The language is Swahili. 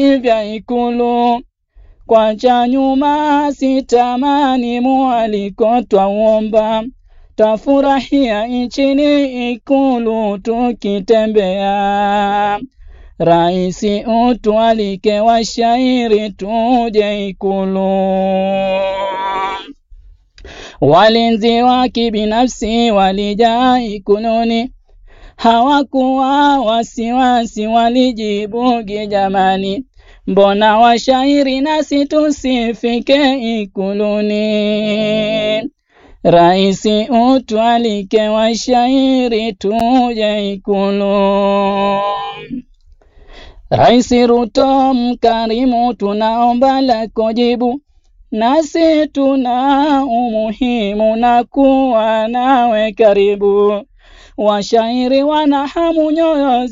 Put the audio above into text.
vya Ikulu. Kwa cha nyuma sitamani mwaliko twauomba, tafurahia nchini Ikulu tukitembea. Raisi utualike washairi tuje Ikulu. Walinzi wa kibinafsi walijaa Ikuluni, hawakuwa wasiwasi, walijibugi jamani, mbona washairi nasi tusifike Ikuluni? Raisi utualike washairi tuje Ikulu. Raisi Ruto mkarimu, tunaomba lako jibu, nasi tuna umuhimu na kuwa nawe karibu. Washairi wana hamu nyoyo